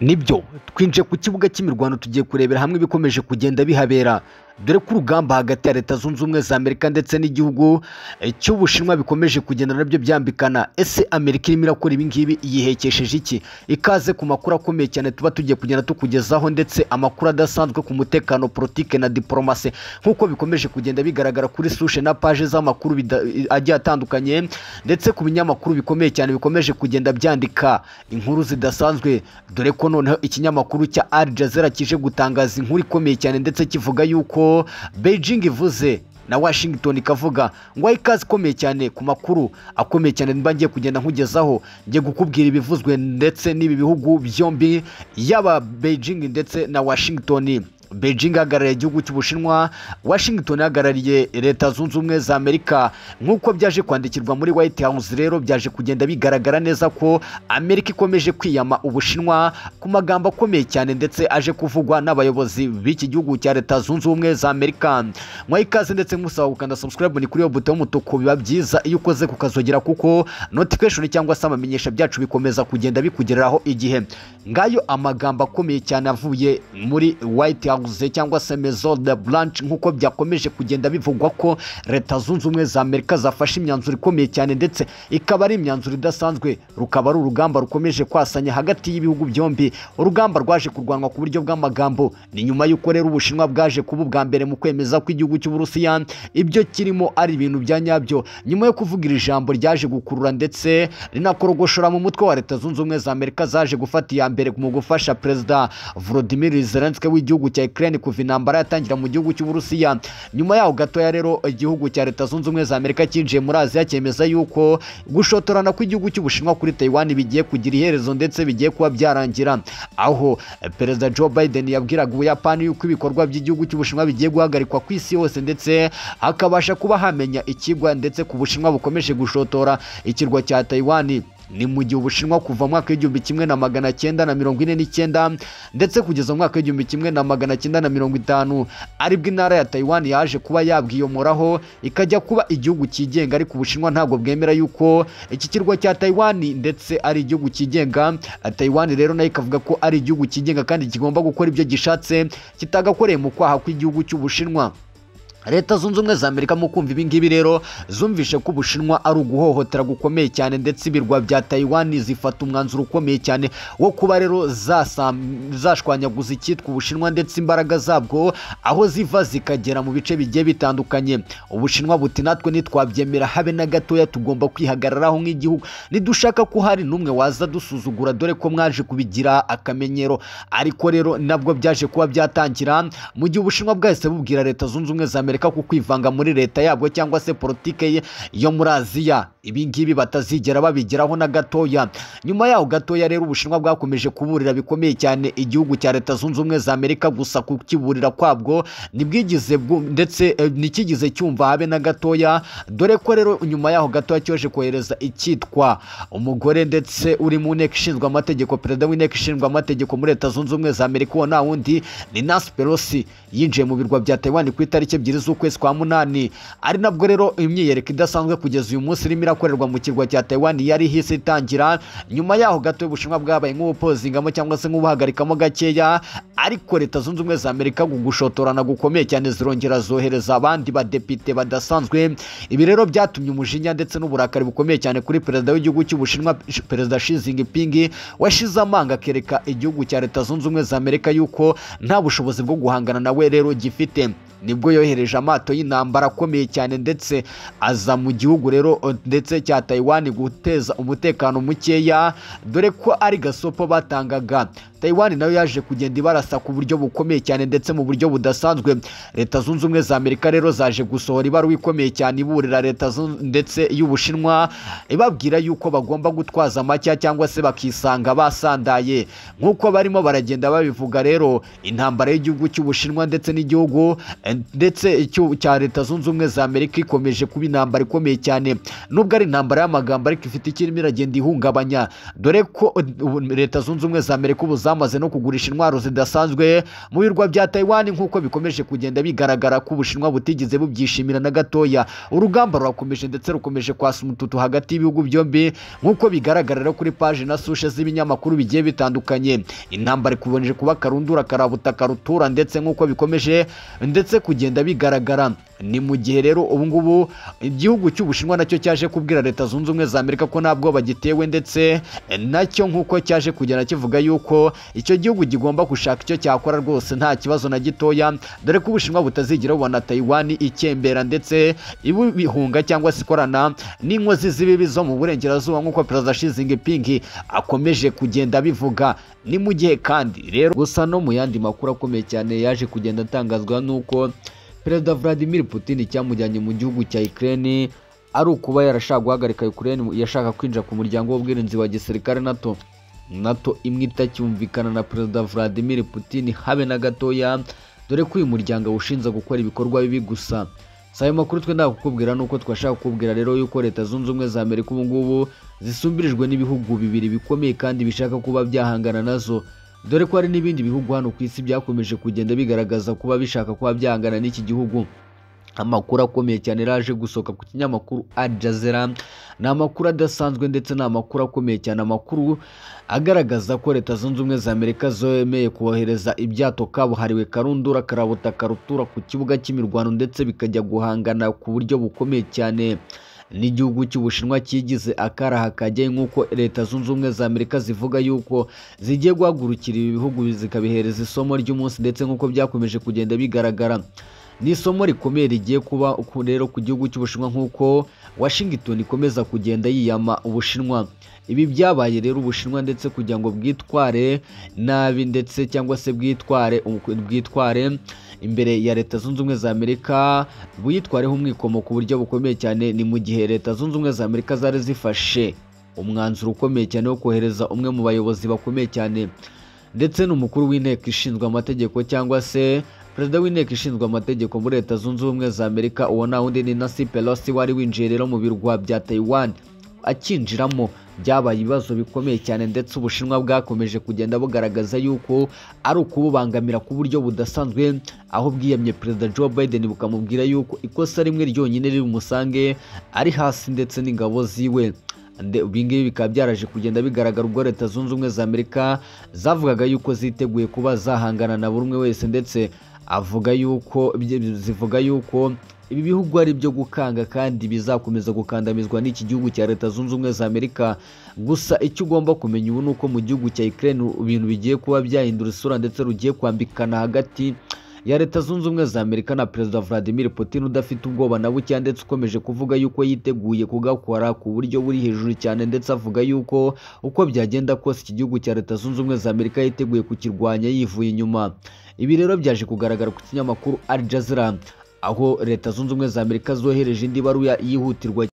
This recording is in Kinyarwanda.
nibyo twinjiye ku kibuga cy'imirwano tugiye kurebera hamwe ibikomeje kugenda bihabera dore ko urugamba hagati ya leta zunze ubumwe za amerika ndetse n'igihugu cy'ubushinwa bikomeje kugenda nabyo byambikana ese amerika irimo irakora ibingibi yihekesheje iki ikaze ku makuru akomeye cyane tuba tugiye kugenda tukugezaho ndetse amakuru adasanzwe ku mutekano politike na diporomasi nk'uko bikomeje kugenda bigaragara kuri sushe na paje z'amakuru agiye atandukanye ndetse ku binyamakuru bikomeye cyane bikomeje kugenda byandika inkuru zidasanzwe dore ko noneho ikinyamakuru cya Al Jazeera kije gutangaza inkuru ikomeye cyane ndetse kivuga yuko Beijing ivuze na Washington ikavuga ngo ikaze ikomeye cyane ku makuru akomeye cyane mba ngiye kugenda nkugezaho ngiye gukubwira ibivuzwe ndetse n'ibi bihugu byombi yaba Beijing ndetse na Washington Beijing ahagarariye igihugu cy'Ubushinwa Washington ahagarariye leta zunze ubumwe za Amerika nk'uko byaje kwandikirwa muri White House rero byaje kugenda bigaragara neza ko Amerika ikomeje kwiyama Ubushinwa ku magambo akomeye cyane ndetse aje kuvugwa n'abayobozi b'iki gihugu cya leta zunze ubumwe za Amerika mwa ikaze ndetse musaba gukanda subscribe ni kuri yo buto y'umutuku biba byiza iyo ukoze kukazogera kuko notification cyangwa se amamenyesha byacu bikomeza kugenda bikugereraho igihe ngayo amagambo akomeye cyane avuye muri White House byaguze cyangwa se maison de blanche nk'uko byakomeje kugenda bivugwa ko leta zunze ubumwe za amerika zafashe imyanzuro ikomeye cyane ndetse ikaba ari imyanzuro idasanzwe rukaba ari urugamba rukomeje kwasanya hagati y'ibihugu byombi urugamba rwaje kurwanwa ku buryo bw'amagambo ni nyuma y'uko rero ubushinwa bwaje kuba ubwa mbere mu kwemeza ko igihugu cy'uburusiya ibyo kirimo ari ibintu bya nyabyo nyuma yo kuvuga iri jambo ryaje gukurura ndetse rinakorogoshora mu mutwe wa leta zunze ubumwe za amerika zaje gufata iya mbere mu gufasha perezida volodimir zelenski w'igihugu cya Ukraine kuva intambara yatangira mu gihugu cy'Uburusiya nyuma yaho gatoya rero igihugu cya leta zunze ubumwe za Amerika cyinjiye muri Aziya cyemeza yuko gushotorana kw'igihugu cy'Ubushinwa kuri Taiwan bigiye kugira iherezo ndetse bigiye kuba byarangira aho perezida Joe Biden yabwiraga Ubuyapani yuko ibikorwa by'igihugu cy'Ubushinwa bigiye guhagarikwa ku isi yose ndetse hakabasha kuba hamenya ikigwa ndetse ku Bushinwa bukomeje gushotora ikirwa cya Taiwan ni mu gihe ubushinwa kuva mu mwaka w'igihumbi kimwe na magana cyenda na mirongo ine n'icyenda ndetse kugeza mu mwaka w'igihumbi kimwe na magana cyenda na mirongo itanu aribwo intara ya Taiwan yaje kuba yabwiyomoraho ikajya kuba igihugu cyigenga ariko ubushinwa ntabwo bwemera yuko iki kirwa cya Taiwan ndetse ari igihugu cyigenga Taiwan rero nayo ikavuga ko ari igihugu cyigenga kandi kigomba gukora ibyo gishatse kitagakoreye mu kwaha kw'igihugu cy'ubushinwa leta zunze ubumwe za amerika mu kumva ibingibi rero zumvishe ko ubushinwa ari uguhohotera gukomeye cyane ndetse ibirwa bya Taiwan zifata umwanzuro ukomeye cyane wo kuba rero zashwanyaguza icyitwa ubushinwa ndetse imbaraga zabwo aho ziva zikagera mu bice bigiye bitandukanye ubushinwa buti natwe ntitwabyemera habe na gatoya tugomba kwihagararaho nk'igihugu nidushaka ko hari n'umwe waza dusuzugura dore ko mwaje kubigira akamenyero ariko rero nabwo byaje kuba byatangira mu gihe ubushinwa bwahise bubwira leta zunze ubumwe za amerika amerika ku kwivanga muri leta yabwo cyangwa se politike yo muri aziya ibingibi batazigera babigeraho na gatoya nyuma yaho gatoya rero ubushinwa bwakomeje kuburira bikomeye cyane igihugu cya leta zunze ubumwe za amerika gusa kukiburira kwabwo ntibwigize ndetse ntikigize cyumva habe na gatoya dore ko rero nyuma yaho gatoya cyoje kohereza icyitwa umugore ndetse uri mu nteko ishinzwe amategeko perezida w'inteko ishinzwe amategeko muri leta zunze ubumwe za amerika uwo nta wundi ni nancy pelosi yinjiye mu birwa bya taiwan ku itariki ebyiri z'ukwezi kwa munani ari nabwo rero imyiyereko idasanzwe kugeza uyu munsi irimo irakorerwa mu kirwa cya Taiwan yari hisi itangira nyuma yaho gato ubushinwa bwabaye nk'ubupozingamo cyangwa se nk'ubuhagarikamo gakeya ariko leta zunze ubumwe za Amerika gushotorana gukomeye cyane zirongera zohereza abandi badepite badasanzwe ibi rero byatumye umujinya ndetse n'uburakari bukomeye cyane kuri perezida w'igihugu cy'ubushinwa perezida Xi Jinping washize amanga akereka igihugu cya leta zunze ubumwe za Amerika yuko nta bushobozi bwo guhangana nawe rero gifite nibwo yohereje amato y'intambara akomeye cyane ndetse aza mu gihugu rero ndetse cya Taiwan guteza umutekano mukeya dore ko ari gasopo batangaga Taiwan nayo yaje kugenda ibarasa ku buryo bukomeye cyane ndetse mu buryo budasanzwe leta zunze ubumwe za Amerika rero zaje gusohora ibaruwa ikomeye cyane iburira leta ndetse y'Ubushinwa ibabwira yuko bagomba gutwaza amacya cyangwa se bakisanga basandaye nk'uko barimo baragenda babivuga rero intambara y'igihugu cy'Ubushinwa ndetse n'igihugu ndetse icyo cya leta zunze ubumwe za amerika ikomeje kuba intambara ikomeye cyane nubwo ari intambara y'amagambo ariko ifite ikirimo iragenda ihungabanya dore ko ubu leta zunze ubumwe za amerika ubu zamaze no kugurisha intwaro zidasanzwe mu birwa bya taiwan nk'uko bikomeje kugenda bigaragara ko ubushinwa butigeze bubyishimira na gatoya urugamba rurakomeje ndetse rukomeje kwasa umututu hagati y'ibihugu byombi nk'uko bigaragarira kuri paji na sushe z'ibinyamakuru bigiye bitandukanye intambara ikomeje kuba akarundura karabutaka rutura ndetse nk'uko bikomeje ndetse kugenda bigaragara ni mu gihe rero ubu ngubu igihugu cy'ubushinwa nacyo cyaje kubwira leta zunze ubumwe za amerika ko ntabwo bagitewe ndetse nacyo nk'uko cyaje kugenda kivuga yuko icyo gihugu kigomba gushaka icyo cyakora rwose nta kibazo na gitoya dore ko ubushinwa butazigera bubona taiwan ikembera ndetse ibihunga cyangwa se ikorana n'inkozi z'ibibi zo mu burengerazuba nk'uko perezida Xi Jinping akomeje kugenda abivuga ni mu gihe kandi rero gusa no mu yandi makuru akomeye cyane yaje kugenda atangazwa n'uko perezida Vladimir Putin cyamujyanye mu gihugu cya Ukraine ari ukuba yarashaka guhagarika Ukraine yashaka kwinjira ku muryango w'ubwirinzi wa gisirikare NATO NATO imwe itacyumvikana na perezida Vladimir Putin habe na gatoya dore ko uyu muryango ushinza gukora ibikorwa bibi gusa si ayo makuru twe ndakukubwira ni uko twashaka kukubwira rero yuko leta zunze ubumwe za amerika ubu ngubu zisumbirijwe n'ibihugu bibiri bikomeye kandi bishaka kuba byahangana nazo dore ko hari n'ibindi bihugu hano ku isi byakomeje kugenda bigaragaza kuba bishaka kuba byahangana n'iki gihugu amakuru akomeye cyane raje gusohoka ku kinyamakuru ajazera ni amakuru adasanzwe ndetse ni amakuru akomeye cyane amakuru agaragaza ko leta zunze ubumwe za amerika zemeye kohereza ibyato kabuhariwe karundura karabutaka rutura ku kibuga cy'imirwano ndetse bikajya guhangana ku buryo bukomeye cyane n'igihugu cy'ubushinwa cyigize akaraha kajyayo nk'uko leta zunze ubumwe za amerika zivuga yuko zigiye guhagurukira ibi bihugu zikabihereza isomo ry'umunsi ndetse nk'uko byakomeje kugenda bigaragara ni isomo rikomeye rigiye kuba rero ku gihugu cy'ubushinwa nk'uko washington ikomeza kugenda yiyama ubushinwa ibi byabaye rero ubushinwa ndetse kugira ngo bwitware nabi ndetse cyangwa se bwitware bwitware imbere ya leta zunze ubumwe za amerika buyitwareho umwikomo ku buryo bukomeye cyane ni mu gihe leta zunze ubumwe za amerika zari zifashe umwanzuro ukomeye cyane wo kohereza umwe mu bayobozi bakomeye cyane ndetse n'umukuru w'inteko ishinzwe amategeko cyangwa se perezida w'inteko ishinzwe amategeko muri leta zunze ubumwe za amerika uwo nta wundi ni nancy pelosi wari winjiye rero mu birwa bya taiwan akinjiramo byabaye ibibazo bikomeye cyane ndetse ubushinwa bwakomeje kugenda bugaragaza yuko ari ukububangamira ku buryo budasanzwe aho bwiyamye perezida joe biden bukamubwira yuko ikosa rimwe ryonyine riri umusange ari hasi ndetse n'ingabo ziwe ibingibi bikaba byaraje kugenda bigaragara ubwo leta zunze ubumwe za amerika zavugaga yuko ziteguye kuba zahangana na buri umwe wese ndetse avuga yuko zivuga yuko ibi bihugu ari ibyo gukanga kandi bizakomeza gukandamizwa n'iki gihugu cya leta zunze ubumwe za amerika gusa icyo ugomba kumenya ubu ni uko mu gihugu cya ukraine ibintu bigiye kuba byahindura isura ndetse rugiye kwambikana hagati ya leta zunze ubumwe za amerika na perezida vladimir putin udafite ubwoba na buke ndetse ukomeje kuvuga yuko yiteguye kugakora ku buryo buri hejuru cyane ndetse avuga yuko uko byagenda kose iki gihugu cya leta zunze ubumwe za amerika yiteguye kukirwanya yivuye inyuma ibi rero byaje kugaragara ku kinyamakuru al jazeera aho leta zunze ubumwe za amerika zohereje indi baruya yihutirwa